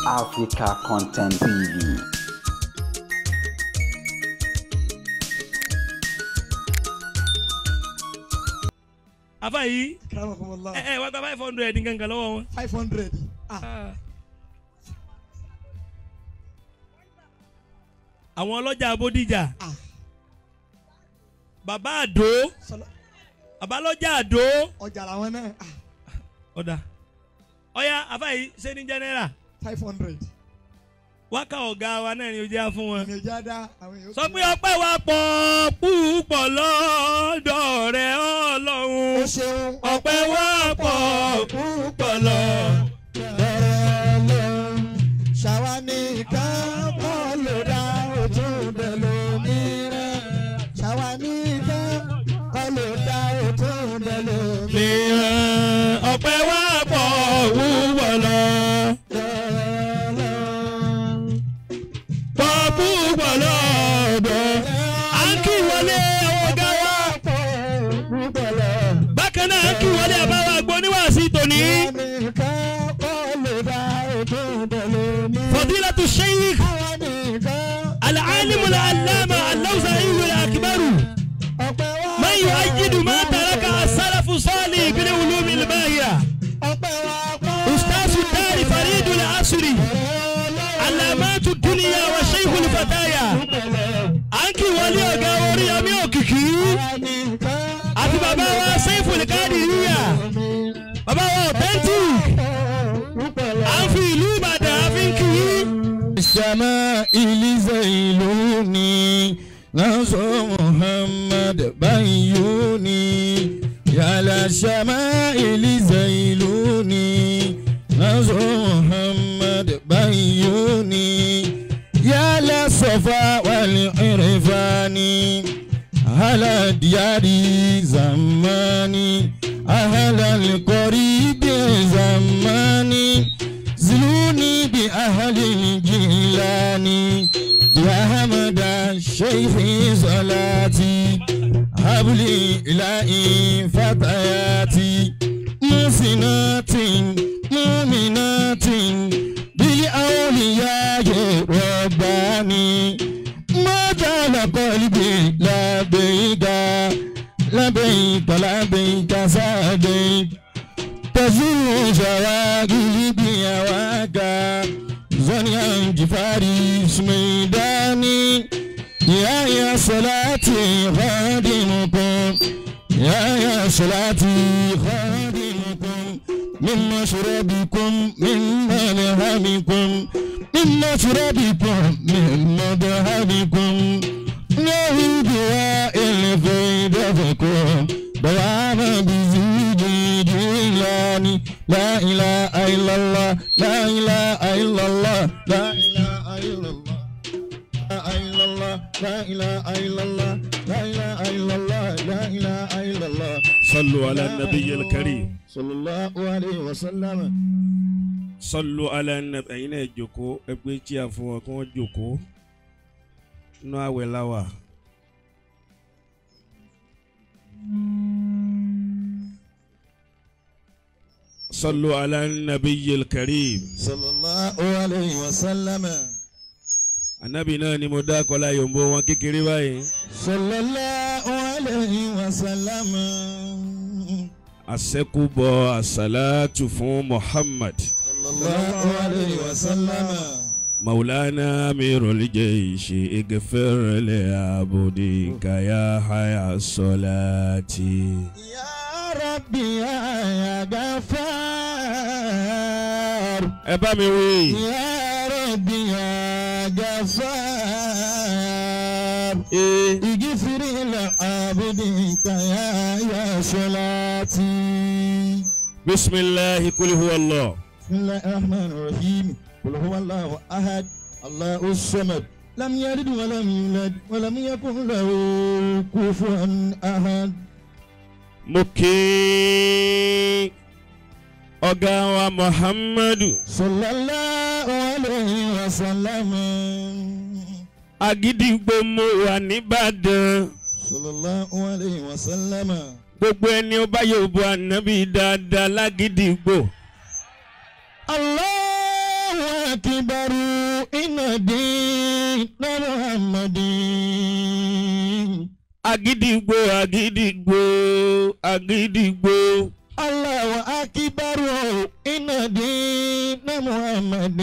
Africa Content TV. afa yìí Karamakumullah. ẹ ẹ wá gba five hundred nǹkan kan lọ́wọ́ wọn. five hundred. Ah, Ah. àwọn ọlọ́jà Bódìjà ah. bàbá àdó Sọlá bàbá lọ́jà àdó ọjà làwọn náà. Ah, ọ̀dà ọ̀yà afa yìí ṣé ní jẹ́nẹ́rà five hundred. wákà ọ̀gá wa náà ni ó jẹ́ fún wọn. Ìyẹn já dá àwọn èèyàn. sọ pé ọpẹ́ wa pọ̀ púpọ̀ lọ́dọ̀ rẹ̀ Ó ọlọ́run ṣeun. ọpẹ́ wa pọ̀ púpọ̀ lọ́dọ̀. Ṣàwa nìkan kọ́ ló dá òtún bẹ̀ lómìíràn. Ṣàwa nìkan kọ́ ló dá òtún bẹ̀ lómìíràn. mìíràn ọpẹ́ wa pọ̀ púpọ̀ lọ. pọ̀ púpọ̀ lọ́dọ̀. à ń kí wọlé àwọn ọ̀gá wa. bákan náà à ń kí wọlé àbáwá gbọ́ níwàásí tòní. فضيلة الشيخ العالم العلامة اللوزعي الأكبر من يؤيد ما ترك السلف الصالح بالعلوم الباهية أستاذ الدار فريد العصر علامات الدنيا وشيخ الفتايا أنكي ولي أغاوري أمي أوكيكي أتي بابا وسيف القادرية بابا أوتنتيك أنفي لوبادا أفنكي السماء لزيلوني نصر محمد بيوني يا للسماء لزيلوني نصر محمد بيوني يا للصفا والعرفان على ديار زماني أهل القريب زماني زلوني بأهل الجيلاني بأحمد الشيخ صلاتي هبلي إلهي فتياتي محسنات مؤمنات بالأولياء رباني ما زال قلبي لبيك لبيك لبيك سعديك تزور شواغلي بيواكا زنيا جفاري سميداني يا يا صلاتي خادمكم يا يا صلاتي خادمكم من مشربكم من ملهمكم من مشربكم من مذهبكم نهي دواء الفيد فيكم دوام بزيد جيلاني لا إله إلا الله لا إله إلا الله لا إله إلا الله لا إله إلا الله لا إله إلا الله لا إله إلا الله لا إله إلا الله صلوا على النبي الكريم صلى الله عليه وسلم صلوا على النبي ẹ̀yin náà jókòó ẹgbẹ́ tí a fún wọn kí wọ́n jókòó nínú àwẹ̀ láwà. صلوا على النبي الكريم صلى الله عليه وسلم anabi náà ni mo dá kọlá yòǹbó wọn kékeré báyìí صلى الله عليه وسلم àṣẹkùbọ àṣàlátù fún Muhammad صلى الله عليه وسلم maulana amirul jayshi igfir li abudika ya haya solati. يا ربي يا غفار ẹ bá mi wí. يا ربي يا غفار اغفر لعبدك يا يا صلاتي bisimilahi kuli huwa allah. بسم الله الرحمن الرحيم قل هو الله احد الله الصمد لم يلد ولم يولد ولم يكن له كفوا احد mo kí ọ̀gá wa muhammadu صلى الله عليه وسلم agídígbò mo wà nìbàdàn صلى الله عليه وسلم gbogbo ẹni ó bá yóò bu ànábì dáadáa lágídígbò الله أكبر إن دين محمد agídìgbò agídìgbò agídìgbò الله أكبر إن دين محمد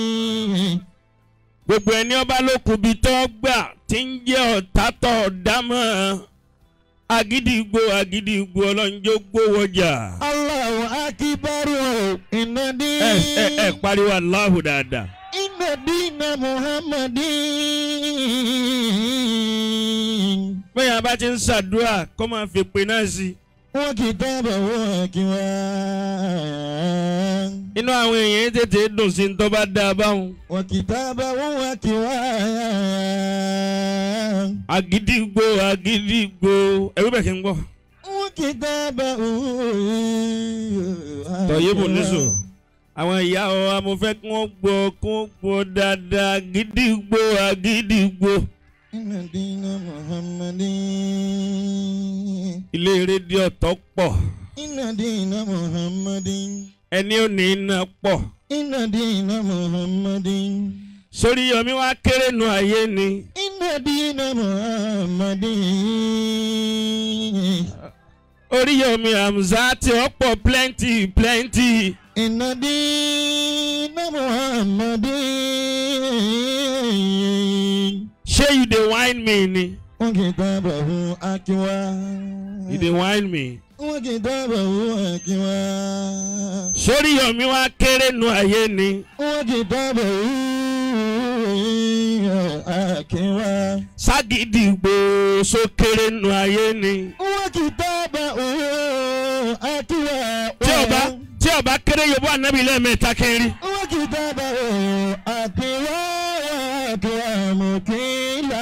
gbogbo ẹni ọba ló kubi tó gbà tí ń jẹ́ ọ̀tá tó dámọ̀ agídìgbò agídìgbò ọlọ́njọ́ gbówọjà. الله أكبر إن ẹ ẹ دين ẹ pariwo aláhùn dáadáa. إن دين محمد bẹ́ẹ̀ bá ti ń ṣàdúrà kó máa fi pè náà sí i. وكتابه أكوان inú àwọn èèyàn tètè dùn sí ní tó bá dáa báwọn. وكتابه أكوان agídìgbò agídìgbò ẹ̀rú bẹ̀ kí n gbọ́. وكتابه tọ̀yébù níṣò àwọn ìyá ọ amọ̀fẹ́ kí wọ́n gbọ́ kí wọ́n gbọ́ dáadáa agídìgbò agídìgbò. إن دين محمد ilé rédíò tó pọ̀ إن دين محمد ẹni ò ní iná pọ̀ إن دين محمد sórí yọmí wá kéré nu ayé ni إن دين محمد orí yọmí hamza tí ó pọ̀ plenty plenty إن دين محمد ṣé you dey whine me ni وكتابه أكوان you dey whine me وكتابه أكوان sórí yọmí wá kéré nu ayé ni وكتابه أكوان ságídìgbò só kéré nu ayé ni وكتابه أكوان tí ọba tí ọba kéré yóò ànábì lẹ́ẹ̀mẹ́ta kẹrin وكتابه أكوان أكوان مكيلا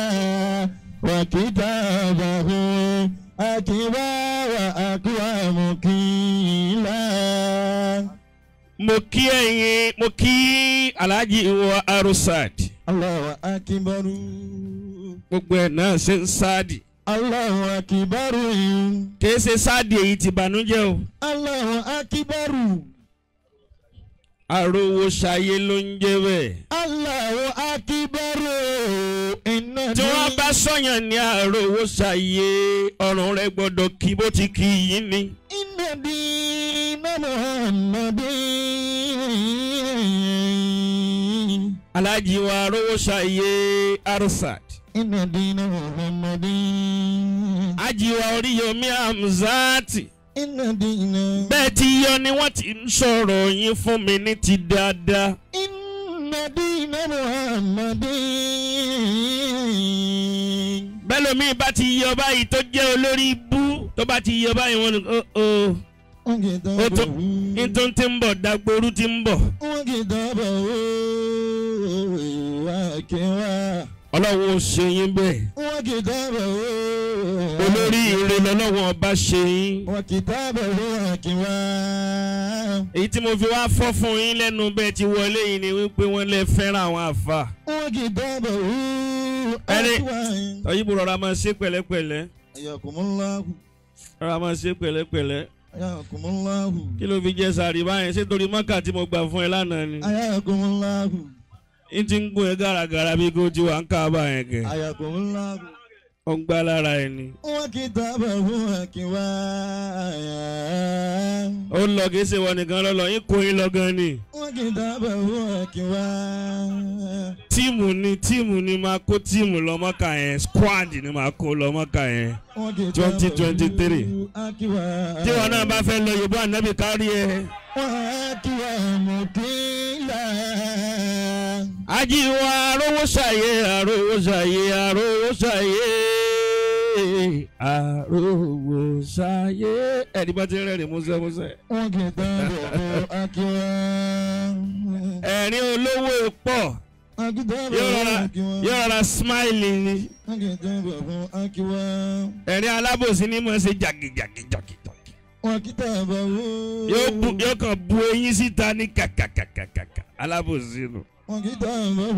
وكتابه أكوان وأكوان مكيلا mo kí ẹ̀yin mo kí alhaji wa arusad الله أكبر gbogbo ẹ̀ náà ṣe ń sáàdì الله أكبر kìí ṣe sáàdì èyí ti bànújẹ́ o الله أكبر àròwò ṣayé ló ń jẹ́ bẹ́ẹ̀ الله أكبر إن tí wọ́n bá sọ̀yàn ní àròwò ṣayé ọ̀run rẹ̀ gbọ́dọ̀ kí bó ti kí yín ni إن دين محمد alhaji wa àròwò ṣayé arusad إن دين محمد aji wa oríyomi hamzati إن دين bẹ́ẹ̀ ti yọ ni wọ́n ti ń sọ̀rọ̀ yín fún mi ní ti dáadáa إن دين محمد bẹ́ẹ̀ lómi bá ti yọ báyìí tó jẹ́ olórí ibú tó bá ti yọ báyìí wọ́n ní ó ó ó tó nítorí tí ń bọ̀ dagboru tí ń bọ̀ وكتابه أكوان ọlọ́run ó ṣe yín bẹ́ẹ̀ وكتابه olórí ire lọ́lọ́run ọba ṣe yín وكتابه أكوان èyí tí mo fi wá fọ́ fún yín lẹ́nu bẹ́ẹ̀ ti wọlé yìí ni wípé wọ́n lè fẹ́ràn àwọn àfa وكتابه ẹni أكوان tọ́yìnbó rọra máa ṣe pẹ̀lẹ́pẹ̀lẹ́ حياكم الله rọra máa ṣe pẹ̀lẹ́pẹ̀lẹ́ حياكم الله kí ló fi jẹ́ sàrí báyẹn ṣé torí mọ́kà tí mo gbà fún ẹ lánàá ni حياكم الله n ti ń gún ẹ gàràgàrà bí kò ti wà ń ká báyẹn kẹ حياكم الله ó ń gbá lára ẹ ni. وكتابه أكوان ó ń lọ kì í ṣe wọ nìkan lọ́lọ́ yín kó yín lọ gan ni. وكتابه أكوان tíìmù ni tíìmù ni máa kó tíìmù lọ́mọ́kà yẹn squad ni máa kó lọ́mọ́kà yẹn. 2023. أكوان tí wọn náà bá fẹ́ lọ yorùbá ànábì kárí ẹ. وأكوان مكيلا ajíwá arówó ṣàyè arówó ṣàyè arówó ṣàyè arówó ṣàyè. ẹni bá ti rẹ́rìn músẹ́ músẹ́. وكتابه أكوان ẹ̀rín olówó pọ̀ وكتابه yóò rọra أكوان yóò rọra smile ni. وكتابه أكوان ẹ̀rín alábòsí ni mo ṣe jàgìjàgìjàgì. وكتابه yóò bu yóò kàn bu eyín síta ní kàkàkàkàkà alábòsí nù. وكتابه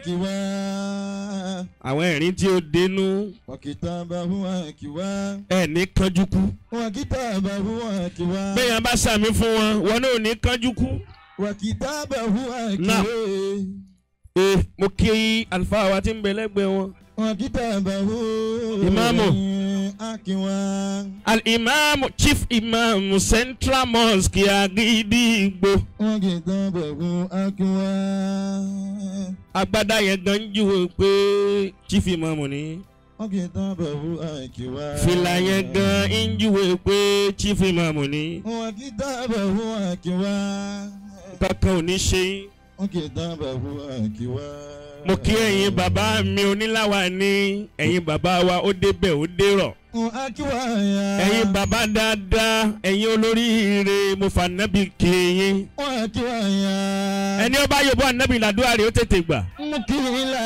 أكوان àwọn ẹ̀rín tí ó dénú وكتابه أكوان ẹ̀ ní kánjú kú. وكتابه أكوان bẹ́ẹ̀ yẹn bá sàmì fún wọn wọn náà ò ní kánjú kú. وكتابه نعم. أكوي ee mo kí àlùfáà wa tí ń bẹ lẹ́gbẹ̀ẹ́ wọn. وكتابه إمامه. أكوي al-imam chief imam central mosque Agidigbo وكتابه أكوي agbada yẹn gan ń júwe pé chief imam ni وكتابه أكوي fìlà yẹn gan ń júwe pé chief imam ni وكتابه أكوي kankan ò ní ṣe yín. وكتابه أكوي mo kí ẹ̀yin bàbá mi oníláwa ní ẹ̀yin bàbá wa ó débẹ̀ ó dérọ̀ أكوي ẹ̀yin bàbá dáadáa ẹ̀yin olóríire mo fà nábì kí yín أكوي ẹni ó bá yọ̀bọ̀ ànábì làdúrà rẹ̀ ó tètè gbà مكيلا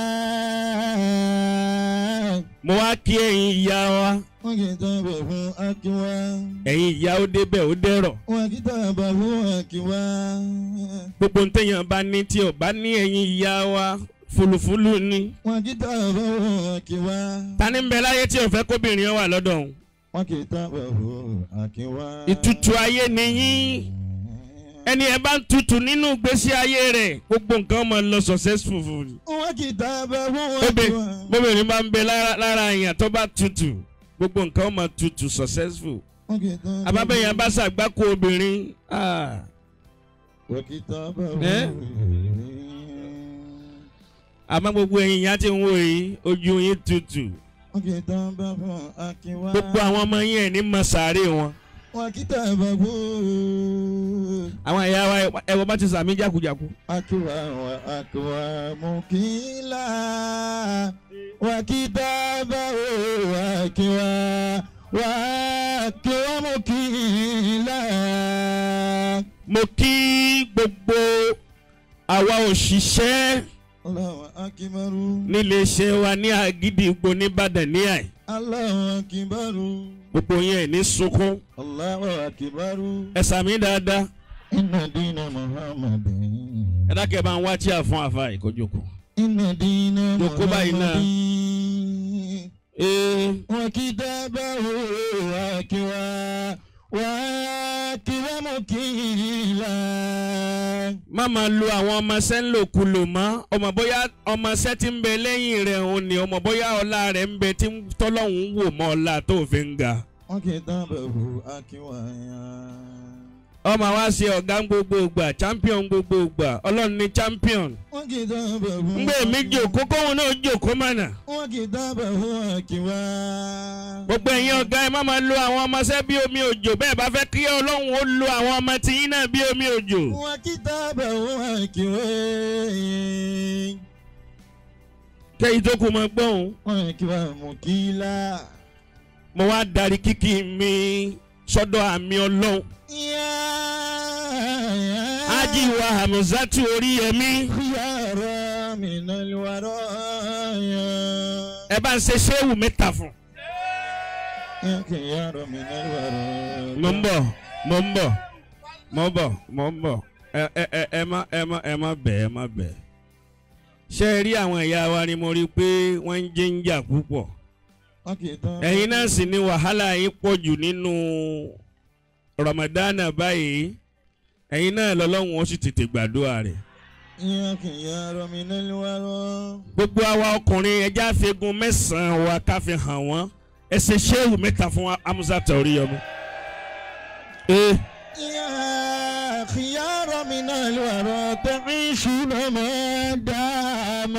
mo wá kí ẹ̀yin ìyá wa وكتابه أكوى ẹ̀yin ìyá ó débẹ̀ ó dérọ̀ وكتابه أكوى gbogbo ntẹ̀yàn bá ní tí ò bá ní ẹ̀yin ìyá wa fulufulu ni وكتابه أكوى tani ń bẹ láyé tí ò fẹ́ kóbìnrin wà lọ́dọ̀ òun وكتابه أكوى ìtutù ayé nìyí ẹni ẹ bá ń tutù nínú ìgbésí ayé rẹ̀ gbogbo nǹkan máa lọ successful fún un. وكتابه Bóbi أكوى bóbìnrin bá ń bẹ lára lára èèyàn tó bá tutù gbogbo nǹkan máa tutù successful. وكتابه àbábẹ́yẹn bá ṣàgbákò obìnrin ah, وكتابه Eh? àmọ́ gbogbo ẹ̀yin ìyá tí ń wò yìí ojú yín tutù وكتابه أكوى gbogbo àwọn ọmọ yín ẹ̀ ní mọ sàárè wọn. وكتابه àwọn ìyá wa ẹ̀wọ̀n bá ti sàmí jákujàku. أكوى وأكوى مكيلا وكتابه أكوى وأكوى مكيلا mo kí gbogbo àwa òṣìṣẹ́ الله أكبر nílé iṣẹ́ wa ní Àgídìgbò nìbàdàn ní àì الله أكبر gbogbo yẹn ẹ̀ ní sunkún الله أكبر ẹ sàmí dáadáa إن دين محمد ẹ dákẹ́ bá ń wá tí a fún àfa ìkójókòó. إن دين Jókòó báyìí náà. محمد ee وكتابه أكوى وأكوى مكيلا má máa lo àwọn ọmọọṣẹ́ ńlòkulò mọ́ ọmọ bóyá ọmọọṣẹ́ tí ń bẹ lẹ́yìn rẹ̀ òun ni ọmọ bóyá ọlá rẹ̀ ń bẹ tí tọ́lọ́hún wò mọ́ ọlá tó fi ń ga. وكتابه أكوى ọmọ wa ṣe ọ̀gá ń gbogbo ìgbà champion gbogbo ìgbà ọlọ́run ní champion. وكتابه ngbé mi jòkó kóhun náà jòkó mọ̀nà. وكتابه أكوى gbogbo ẹ̀yin ọ̀gá ẹ má máa lo àwọn ọmọọṣẹ́ bí omi òjò bẹ́ẹ̀ bá fẹ́ kí ọlọ́run ó lo àwọn ọmọ tiyín náà bí omi òjò. وكتابه أكوى kẹ́yìn tó kù mọ́ gbọ́hùn. وأكوى مكيلا mo wá darí kíkì mi sọ́dọ̀ àmì ọlọ́run. يا ájì wa hamzatu oríyẹmí. خيار من الورايا ẹ bá ń ṣe ṣéwù mẹ́ta fún. يا خيار من الورايا mo ń bọ̀ mo ń bọ̀ mo ń bọ̀ mo ń bọ̀ ẹ ẹ ẹ ẹ má ẹ má ẹ má bẹ̀ ẹ má bẹ̀. ṣé ẹ rí àwọn ìyá wa ni mo rí i pé wọ́n ń jẹ́ ń jà púpọ̀. ẹ̀yin náà sì ni wàhálà yín pọ̀ jù nínú Ramadana báyìí ẹ̀yin náà lọ́lọ́run ó sì tètè gbàdúrà rẹ̀. يا خيار من الورايا gbogbo àwa ọkùnrin ẹja àfẹ́gun mẹ́sàn-án wa ká fi hàn wọ́n ẹ ṣe ṣéwù mẹ́ta fún Hamza Oríyọmí. ee يا خيار من الورى تعيشون ما دام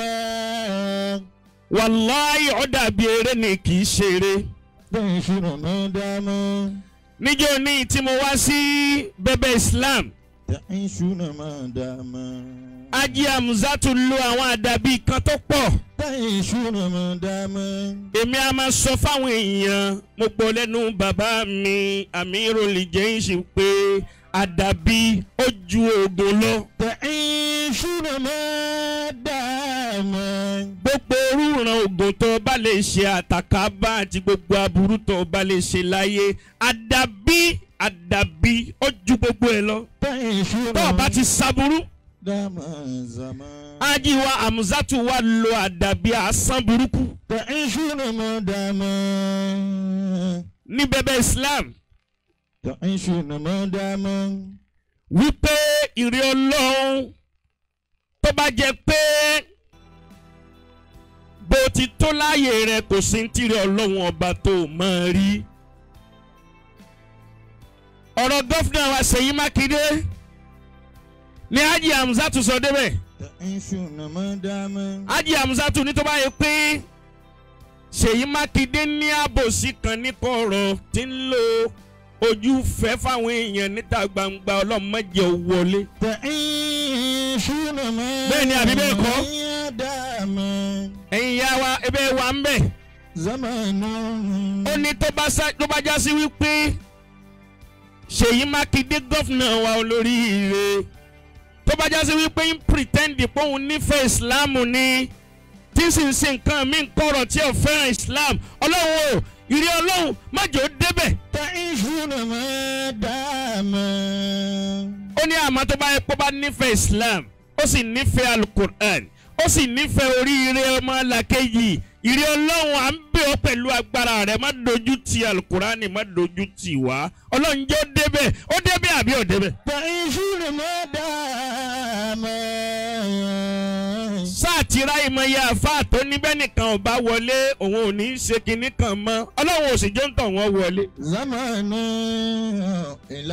wàláyé ó dàbí eré ni kì í ṣeré. تعيشون ما دام níjọ́ ní tí mo wá sí bẹ́bẹ́ Islam تعيشون ما دام Ají Hamza tún lo àwọn àdàbí kan tó pọ̀. تعيشون ما دام èmi a máa sọ fáwọn èèyàn mo gbọ́ lẹ́nu bàbá mi Amirul Jaysh pé àdàbí ó ju oògùn lọ. تعيشون ما دام gbogbo orúran oògùn tó bá lè ṣe àtàkàbà àti gbogbo aburú tó bá lè ṣe láyé àdàbí àdàbí ó ju gbogbo ẹ lọ. تعيشون tó o bá ti ṣàbúrú دام زمان Ají wa Hamzatu wa lo àdàbí àsán burúkú تعيشون ما دام ní bẹ́bẹ́ Islam تعيشون ما دام wípé ìrẹ́ ọlọ́run tó bá jẹ́ pé bó ti tó láàyè rẹ kò sí ní tìrẹ ọlọ́run ọba tó máa rí. ọ̀rọ̀ gọ́fìnà wa Ṣèyí Mákindé ní Haji Hamzatu sọ débẹ̀ تعيشون ما دام Haji Hamzatu ní tó bá yẹ pé Ṣèyí Mákindé ní àbòsí kan ní kọ̀rọ̀ tí ń lo ojú fẹ́ fáwọn èèyàn níta gbangba ọlọ́mọdé wọlé. تعيشون ما Bẹ́ẹ̀ni àbí bẹ́ẹ̀ kọ́? دام ẹ̀yin ya wa ebe wa ń bẹ̀. زمان ó ní tó bá sá tó bá já sí wípé Ṣèyí Mákindé gọ́fìnà wa olóríire tó bá já sí wípé ń pìrìtẹ́ndì pé òun nífẹ̀ẹ́ ìsìláàmù ni tí sì ń ṣe nǹkan mí kọ̀rọ̀ tí ò fẹ́ràn ìsìláàmù ọlọ́run o ìrí ọlọ́run májò débẹ̀. تعيشون ما دام ó ní àmọ́ tó bá yẹ pé ó bá nífẹ̀ẹ́ islam ó sì nífẹ̀ẹ́ alukur'an ó sì nífẹ̀ẹ́ oríire ọmọ làkejì ìrí ọlọ́run à ń bẹ̀ ọ́ pẹ̀lú agbára rẹ̀ má dojú ti alukur'an má dojú ti wá ọlọ́run jẹ́ ó débẹ̀ ó débẹ̀ àbí ó débẹ̀. تعيشون ما دام sáà tí ráyè mọ iye àfáà tó níbẹ̀ nìkan ò bá wọlé òun ò ní í ṣe kinní kan mọ́ ọlọ́run ò sì jẹ́ ń tọ̀ wọ́n wọlé. زمان إلى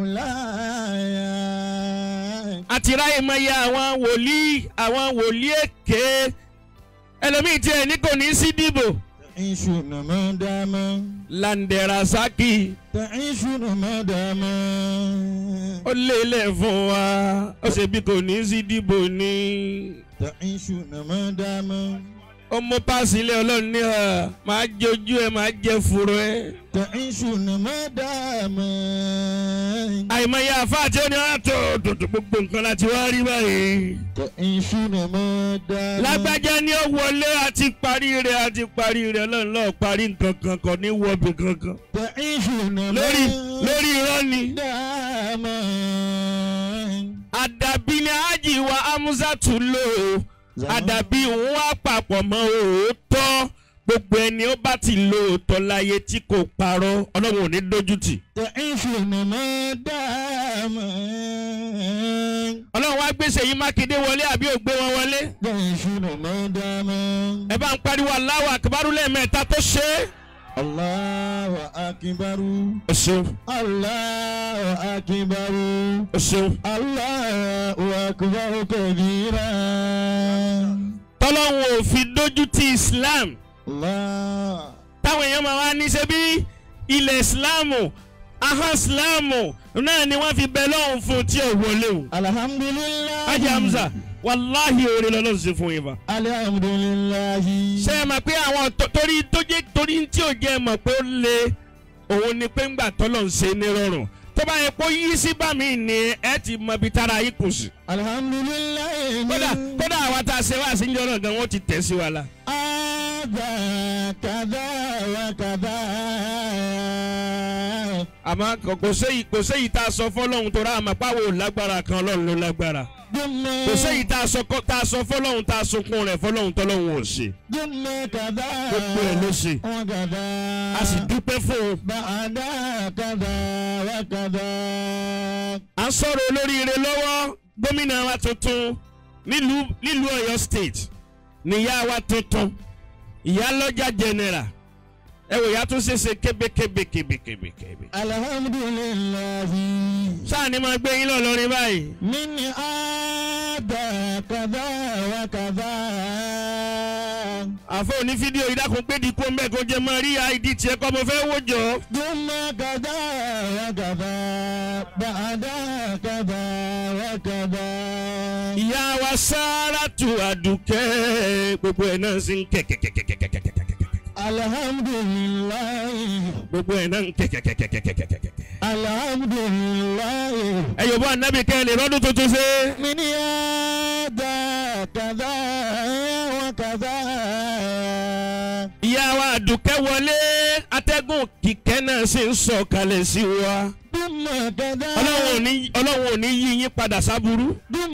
العلا àti ráyè mọ iye àwọn wòlíì àwọn wòlíì èké ẹlòmíì tiẹ̀ ní kò ní í sí dìbò. تعيشون ما دام landerasaki تعيشون ما دام ó lélẹ̀ fún wa ó ṣe bí kò ní sí dìbò ni تعيشون ما دام ó mú páàsì ilé ọlọ́run ní ọ máa jẹ ojú ẹ máa jẹ fúru ẹ. تعيشون ما دام àìmọye àfáà tí ó ní àtò tòtò gbogbo nǹkan láti wá rí báyìí. تعيشون ما دام lágbájá ni ó wọlé àti parí rẹ̀ àti parí rẹ̀ ọlọ́run lọ́ọ́ parí nǹkan kan kò ní wọ́ọ̀bì kankan. تعيشون ما lórí lórí irọ́ ni. دام àdàbí ni ájì wa amúsàtú lò ó. àdàbí òun wá papọ̀ mọ́ òótọ́ gbogbo ẹni ó bá ti lo òótọ́ láyé tí kò parọ́ ọlọ́run ò ní dójú tì. تعيشون ما دام ọlọ́run wá gbé Ṣèyí Mákindé wọlé àbí ò gbé wọn wọlé. تعيشون ما دام ẹ bá ń pariwo Allahu Akbar lẹ́ẹ̀mẹ́ta tó ṣe é. الله أكبر o ṣeun الله أكبر o ṣeun. الله أكبر كبيرا tọ́lọ́run ò fi dójú ti Islam الله táwọn èèyàn máa wá ní ṣe bí ilẹ̀ Islamu ahọ́n Islamu náà ni wọ́n fi bẹ lọ́hùn fún tí ò wọlé o. الحمد لله Ajá Hamza wàláhì oore lọ́lọ́run ṣe fún yín fa. الحمد لله ṣé ẹ mọ̀ pé àwọn tó- torí tó jẹ́ torí tí ò jẹ́ mọ̀ pé ó le òun ni pé ńgbà tọ́lọ̀ ń ṣe ní rọrùn tó bá yẹ kó yí sí bá mi ni ẹ ti mọ ibi tára yìí kù sí. الحمد لله kódà kódà àwa tá a ṣe wá sí ìjọ náà gan wọ́n ti tẹ̀ sí wa la. هذا كذا وكذا àmọ́ kò- kò séyìí kò séyìí tá a sọ fọlọ́hún tó rà àmọ́ pàwọ́ lágbára kan ọlọ́run ló lágbára. ثم kò séyìí tá a sọ kọ́- tá a sọ fọlọ́hún tá a sunkún rẹ̀ fọlọ́hún tọ́lọ́hún ò ṣe. ثم كذا gbogbo ẹ̀ ló ṣe. وكذا a sì dúpẹ́ fún un. بعد كذا وكذا à ń sọ̀rọ̀ olóríire lọ́wọ́ gómìnà wa tuntun nílùú nílùú Ọ̀yọ́ state níyà wa tuntun ìyálọ́jà general ẹ wò ìyá tún ṣe ṣe kébékébé kébékébé. الحمد لله sáà ni máa gbé yín lọ lórí báyìí. من هذا كذا وكذا àfọ òní fídíò ìdákun pé di kó mbẹ kó jẹ máa rí id tiẹ̀ kọ́ mo fẹ́ wò jọ. ثم كذا وكذا بعد كذا وكذا ìyá wa Sáràtù Àdùkẹ́ gbogbo ẹ̀ náà sì ń kẹ̀kẹ̀kẹ̀kẹ̀kẹ̀kẹ̀kẹ̀kẹ̀. الحمد لله gbogbo ẹ̀ náà ń kẹ̀kẹ̀kẹ̀kẹ̀kẹ̀kẹ̀kẹ̀. الحمد لله ẹ yóò bọ́ ànábì kẹ́ lè rọ́dún tuntun ṣe. من هذا كذا وكذا ìyá wa àdùkẹ́ wọlé atẹ́gùn kìkẹ́ náà sì ń sọ kalẹ̀ sí wa. ثم كذا ọlọ́run ò ní ọlọ́run ò ní yí yín padà sábúrú. ثم